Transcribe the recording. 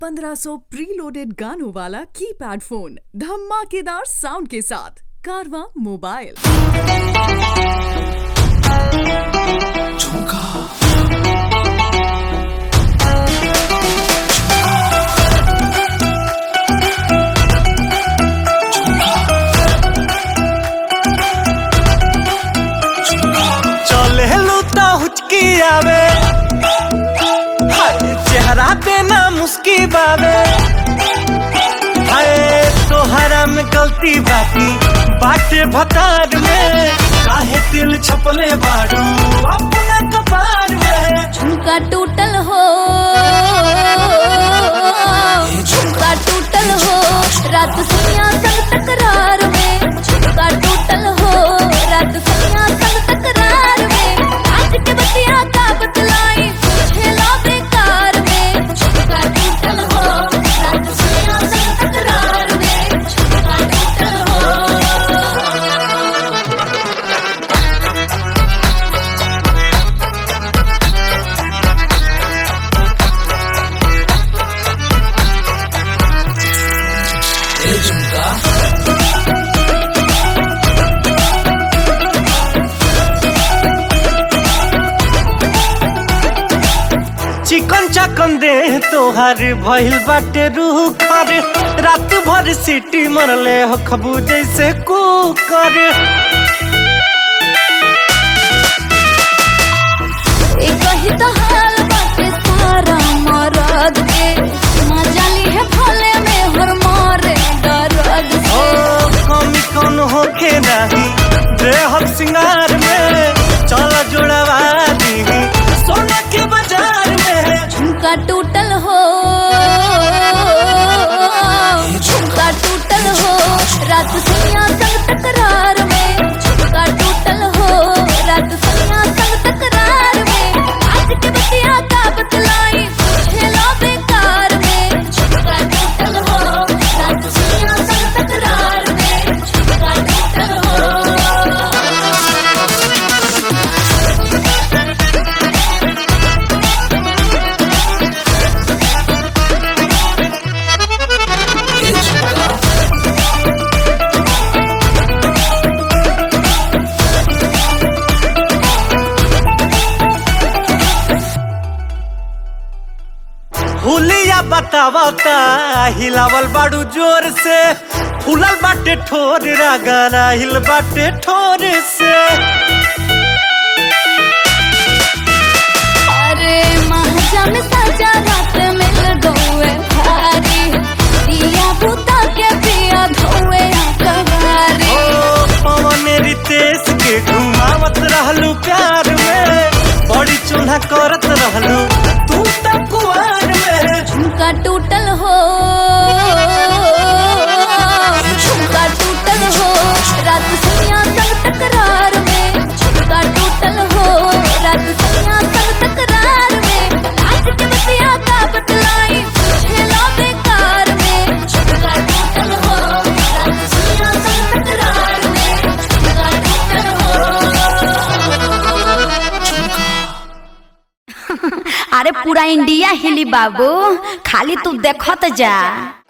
1500 preloaded गानों वाला keypad phone धमाकेदार साउंड के साथ कारवा मोबाइल चले लूता हुचकी आवे हाय चेहरा पे ना मुस्की बावे हाय तोहरा में गलती बाकी बाटे भतार में काहे दिल छपले बाड़ू अपना कपार में झुमका टूटल हो झुमका टूटल हो रात सुनिया संग तकरार में झुमका टूटल हो रात सुनिया संग तकरार में आज के बतिया का बतलाई खेला बेकार में झुमका टूटल हो रात सुनिया संग तकरार में झुमका टूटल हो चिकन चकन दे तोहार भइल बाटे रूह कर रात भर सीटी मरले हो खबू जैसे कुकर एक ही तो हाल बाटे सारा मरद के मजा ली है भले में हर मारे दर्द ओ से कमी कौन होके नहीं देहब सिंगार में चल जोड़वा दी सोना के बाजार में झुमका टूटल हो झुमका टूटल हो रात सुनिया संग तकरार में झुमका टूटल हो रात सुनिया संग तकरार में आज के बतिया का बतलाई खेला बेकार में झुमका टूटल हो रात सुनिया संग तकरार में झुमका टूटल हो हुलिया बतावता हिलावल बाड़ू जोर से फूलल बाटे ठोर रागाना हिल बाटे ठोर से अरे महाजा में सजा रात मिल गए भारी दिया बुता के पिया धोए कवारी ओ पवन रितेश के घुमावत रहलू प्यार में बड़ी चूल्हा करत रहलू तू तो कुआर में झुमका टूटल हो झुमका टूटल हो रात सुनिया संग तकरार में झुमका टूटल हो रात सुनिया संग तकरार में आज के बतिया का बतलाई खेला बेकार में झुमका टूटल हो रात सुनिया संग तकरार में झुमका टूटल हो अरे पूरा इंडिया हिली बाबू खाली तू देखत जा